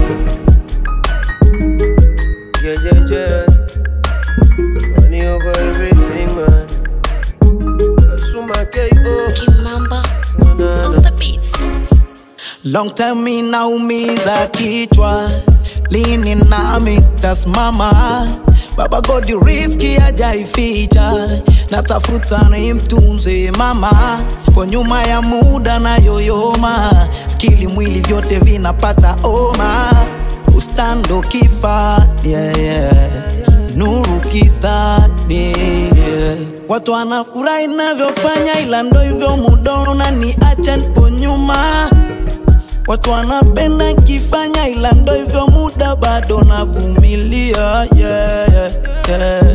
Yeah, yeah, yeah. Money over everything, man. Asuma KO. Kimamba Na, na, on na. the beats. Long time inaumiza kichwa, lini nami tasimama? Baba Godi riski hajaificha, natafuta ni mtunze mama, kwa nyuma ya muda na yoyoma, akili mwili vyote vinapata oma, ustando kifa yeah, yeah. nuru kisani yeah. Watu wanafurahi navyofanya, ila ndo hivyo mudono na ni acha nipo nyuma Watu wanapenda kifanya ila ndo hivyo muda bado navumilia yeah, yeah, yeah.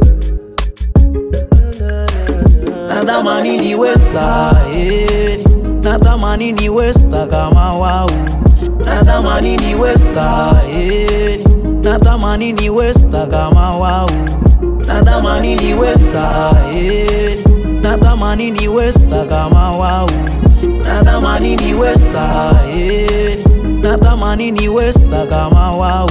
Natamani ni westa eh. Natamani ni westa kama wau Natamani ni westa eh. Natamani ni westa kama wau Natamani ni westa eh. Natamani ni westa kama wau Natamani ni westa eh. Natamani ni westa kama wau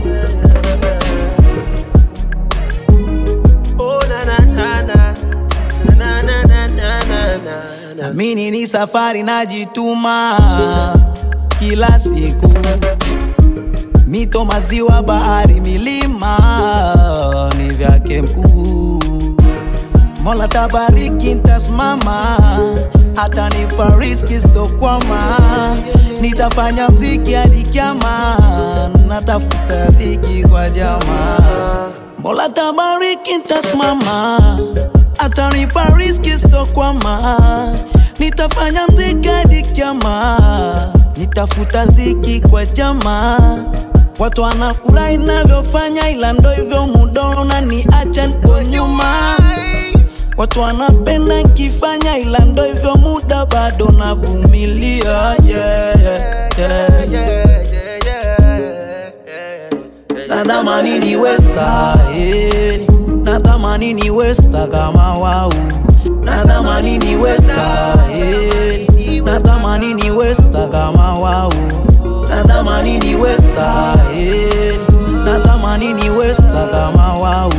Oh, na, na, na, na. Na, na, na, na, na, na, na. Mini ni safari najituma kila siku, mito, maziwa, bahari, milima ni vyake mkuu. Mola tabariki, ntasimama, atanipa riziki sitokwama, nitafanya mziki hadi kiama, natafuta dhiki kwa jamaa. Mola tabariki, ntasimama, atanipa riziki sitokwama, nitafanya mziki hadi kiama, nitafuta dhiki kwa jamaa. Watu wanafurahi navyofanya, ila ndo hivyo mudono na ni acha nipo nyuma. Watu wanapenda nkifanya, ila ndo hivyo muda bado navumilia yeah, yeah, yeah. Yeah, yeah, yeah, yeah. Natamani ni westa eh. Natamani ni westa kama wau Natamani ni westa eh. Natamani ni westa kama wau Natamani ni westa eh. Natamani ni westa kama wau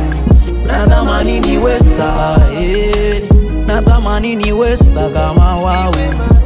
Natamani ni westa eh. Natamani ni westa kama wau